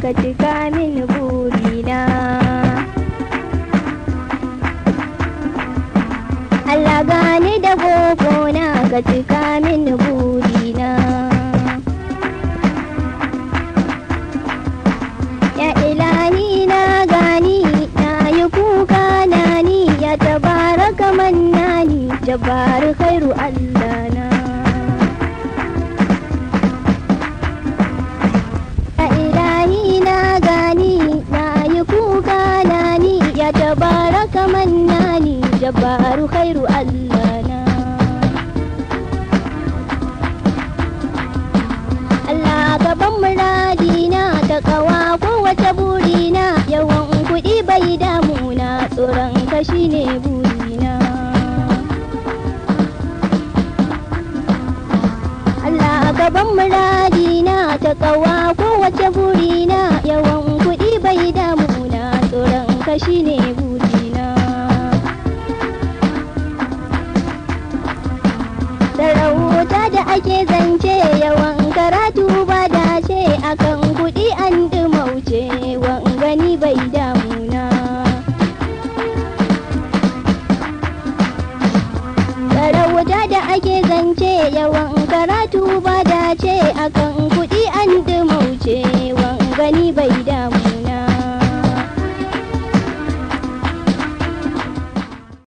ka cika min burina Allah gani da na ka cika min burina Ya ilahi na gani na yi kuka na ni ya tabaraka mannani jabbar khairu Allah na Ya ilahi na gani na yi kuka na ni ya tabaraka mannani jabbar khairu Allah na Allah gaban muradina ta kawa kowace burina yawan kuɗi bai damuna tsoron kashi ne burina Allah gaban muradina ta kawa kowace burina yawan kuɗi bai damuna tsoron kashi ne burina sarauta da ake zance yawan karatu ba dace akan kuɗi an dumauce wan gani bai damuna sarauta da ake zance yawan karatu ba dace akan kuɗi an dumauce wan gani bai damu